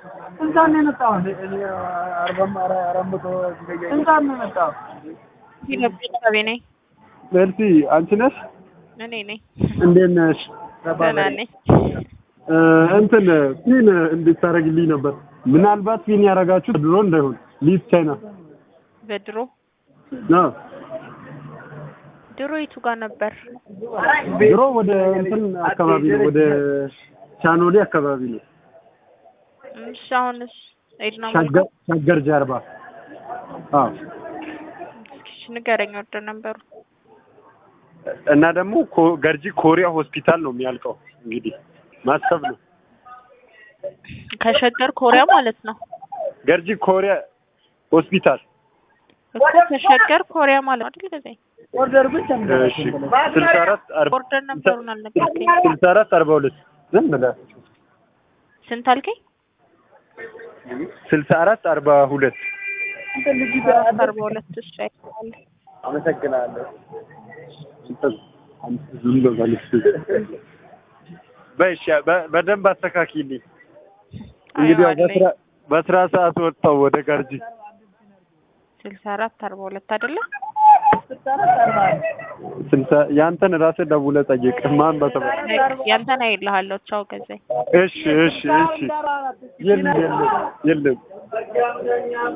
ስንት ነው የመጣው? ስንት ነው የመጣው? ቤተሰቤ ነኝ። ሜርሲ አንቺ ነሽ? እኔ ነኝ። እንዴት ነሽ? ደህና ነኝ። እ እንትን ፒን እንድታረግልኝ ነበር። ምናልባት ፒን ያደረጋችሁት ድሮ እንዳይሆን ሊዝ ቻይና በድሮ ነው። ድሮ የቱ ጋር ነበር? ድሮ ወደ እንትን አካባቢ ነው፣ ወደ ቻኖሌ አካባቢ ነው። እሺ አሁንስ ኤድና ሸገር ሸገር ጀርባ። አዎ እሺ ንገረኝ ወደ ነበሩ እና ደግሞ ኮ- ገርጂ ኮሪያ ሆስፒታል ነው የሚያልቀው። እንግዲህ ማሰብ ነው። ከሸገር ኮሪያ ማለት ነው ገርጂ ኮሪያ ሆስፒታል እኮ ከሸገር ኮሪያ ማለት ነው አይደል? ገዛኝ ኦርደር ብቻ እሺ ስልሳ አራት አርባ ኦርደር ነበሩን አልነገርከኝ። ስልሳ አራት አርባ ሁለት ዝም ብለህ ስንት አልከኝ? ስልሳ አራት አርባ ሁለት አራት አርባ ሁለት እሺ አይተዋል። አመሰግናለሁ። ዝም በል በይ እሺ፣ በ- በደንብ አስተካክልኝ። እንግዲህ ያው አየዋለሁ። በስራ በስራ ሰዓት ወጣው ወደ ጋርጂ ስልሳ አራት አርባ ሁለት አይደለ? ስልሳ ያንተን ራስህ ደውለህ ጠይቅ ማን በተባ ያንተን አይልሃለሁ። ቻው ገዛኝ። እሺ እሺ እሺ የለም የለም የለም